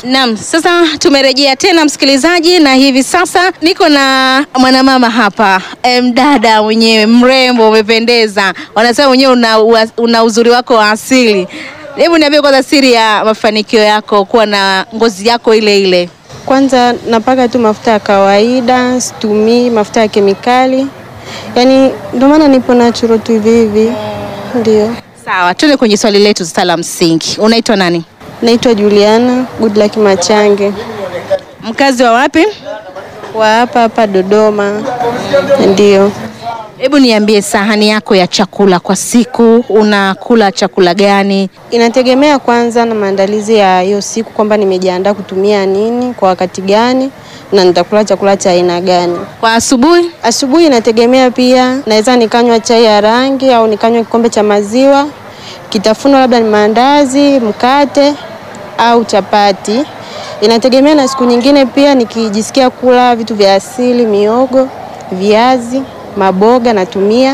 Naam, sasa tumerejea tena msikilizaji, na hivi sasa niko na mwanamama hapa, mdada mwenyewe mrembo, umependeza, wanasema mwenyewe una, una uzuri wako wa asili. Hebu niambie kwanza siri ya mafanikio yako kuwa na ngozi yako ile ile. Kwanza napaka tu mafuta ya kawaida, situmii mafuta ya kemikali, yaani ndio maana nipo natural tu hivi hivi. Ndio. Sawa, tuende kwenye swali letu sasa la msingi. Unaitwa nani? Naitwa Juliana Goodluck Machange Mkazi wa wapi? wa hapa hapa Dodoma. Ndio. Hebu niambie sahani yako ya chakula kwa siku, unakula chakula gani? Inategemea kwanza na maandalizi ya hiyo siku kwamba nimejiandaa kutumia nini kwa wakati gani na nitakula chakula cha aina gani. Kwa asubuhi? Asubuhi inategemea pia, naweza nikanywa chai ya rangi au nikanywa kikombe cha maziwa. Kitafunwa labda ni maandazi, mkate au chapati. Inategemea na siku nyingine pia, nikijisikia kula vitu vya asili, miogo, viazi, maboga natumia.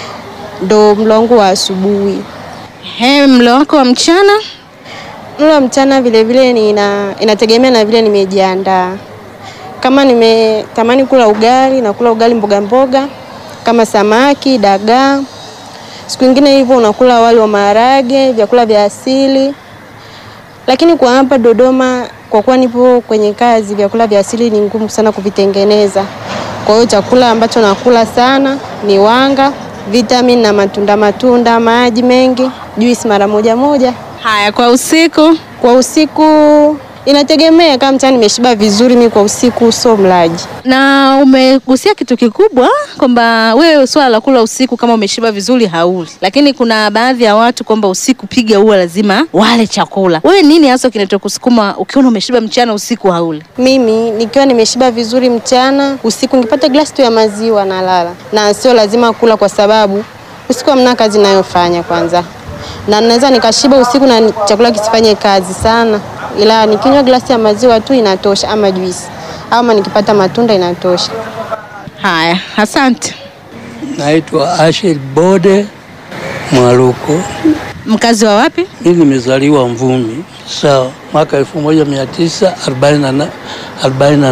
Ndo mlo wangu wa asubuhi. He, mlo wako wa mchana? Mlo wa mchana vile vile nina, inategemea na vile nimejiandaa. Kama nimetamani kula ugali na kula ugali mboga mboga kama samaki, dagaa. Siku nyingine hivyo unakula wali wa maharage, vyakula vya asili. Lakini kwa hapa Dodoma, kwa kuwa nipo kwenye kazi, vyakula vya asili ni ngumu sana kuvitengeneza. Kwa hiyo chakula ambacho nakula sana ni wanga, vitamin na matunda matunda, maji mengi, juisi mara moja moja. Haya, kwa usiku? Kwa usiku inategemea, kama mchana nimeshiba vizuri, mi kwa usiku sio mlaji. Na umegusia kitu kikubwa kwamba wewe swala la kula usiku kama umeshiba vizuri hauli, lakini kuna baadhi ya watu kwamba usiku piga huwa lazima wale chakula. Wewe nini hasa kinachokusukuma ukiona umeshiba mchana usiku hauli? Mimi nikiwa nimeshiba vizuri mchana, usiku nikipata glasi tu ya maziwa nalala, na sio lazima kula, kwa sababu usiku hamna kazi nayofanya kwanza, na naweza nikashiba usiku na chakula kisifanye kazi sana, ila nikinywa glasi ya maziwa tu inatosha, ama juisi ama nikipata matunda inatosha. Haya, asante. Naitwa Ashel Bode Mwaluko. Mkazi wa wapi? Mimi nimezaliwa Mvumi, sawa, mwaka 1940